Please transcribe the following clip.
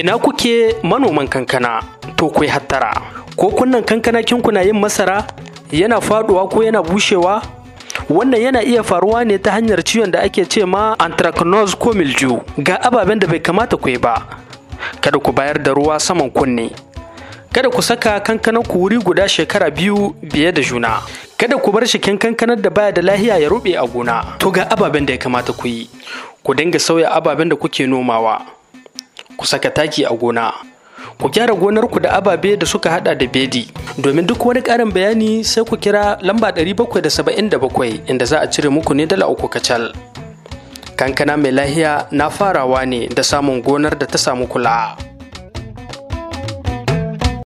ina kuke manoman kankana to ku hattara ko kunnan kankana kinkuna yin masara yana faduwa ko yana bushewa wannan yana iya faruwa ne ta hanyar ciwon da ake ce ma anthracnose ko mildew ga ababen da bai kamata ku yi ba kada ku bayar da ruwa saman kunne kada ku saka kankanan ku wuri guda shekara biyu biye da juna kada ku bar shikin kankanar da baya da lahiya ya rube a gona to ga ababen da ya kamata ku yi ku dinga sauya ababen da kuke nomawa ku saka taki a gona ku gyara gonarku da ababe da suka hada da bedi domin duk wani karin bayani sai ku kira lamba 777 inda za a cire muku ne dala uku kacal kankana mai lahiya na farawa ne da samun gonar da ta samu kula